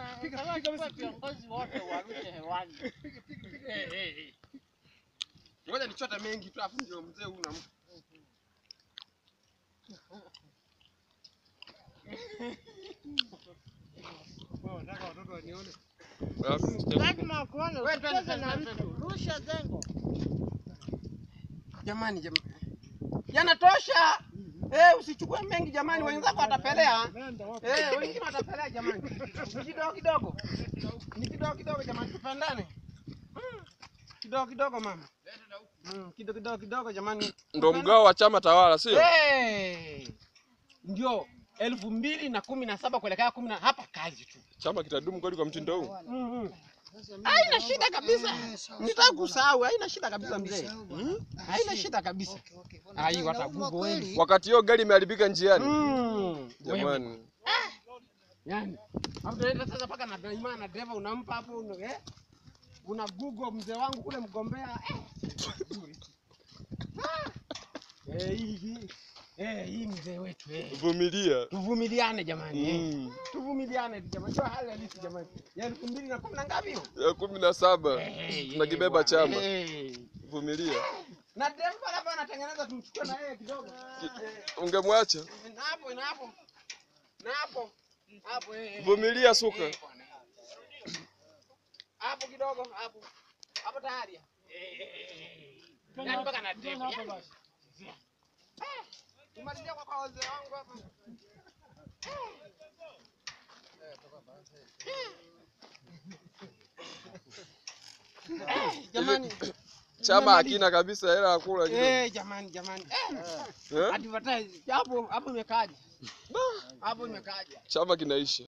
Bwana, Piga, nataka piga chukua basi. viongozi wote warushe hewani. Piga, piga, piga. Eh, eh, eh. Ngoja nichote mengi tu afu ndio mzee huyu nampa. Wewe unataka watoto wanione? Lazima wakuone Wewe, twende, usicheze na twende, mtu. Rusha zengo. Jamani jamani. Yanatosha. Eh, usichukue mengi jamani, wenzako watapelea. Nenda wapi? Eh, wengine watapelea jamani. Ni kidogo kidogo. Ni kidogo kidogo jamani, tupendane. Mm. Kidogo kidogo mama. Mm, kidogo kidogo kidogo jamani. Ndo mgao wa chama tawala, sio? Eh. Ndio elfu mbili na kumi na saba kuelekea kumi na hapa kazi tu. Chama kitadumu kweli kwa mtindo huu? Mm, mm. Haina shida kabisa. Nitaka kusahau, haina shida kabisa mzee. Haina shida kabisa. Ai, watagugo wengi. Wakati hiyo gari imeharibika njiani. Mm. Wewe. Jamani, Yaani, hapo tunaenda sasa paka na daima na dereva unampa hapo una, eh? Una Google mzee wangu kule mgombea eh. Ah. Eh, hii hii. Eh, hii mzee wetu eh. vumilia. Tuvumiliane jamani eh. Mm. Tuvumiliane tu jamani. Ndio hali halisi jamani. Ya elfu mbili na kumi na ngapi hiyo? Ya kumi na saba Eh, tunakibeba bwana. chama. Eh. Vumilia. Na dereva labda anatengeneza tumchukue na yeye kidogo. Ungemwacha. Na hapo na hapo. Na hapo. Hapo eh. eh. Vumilia suka. Eh, bwana. Hapo kidogo hapo. Hapo tayari. Eh, eh, eh. Yaani mpaka na dereva. Hapa yaani. basi. Eh, Tumalizia kwa kwa wazee wangu hapa. Eh, Jamani. Chama hakina kabisa hela ya kula kidogo. Eh, jamani jamani. Eh, Eh? advertise. Hapo hapo imekaje? Hapo imekaje? Chama kinaisha.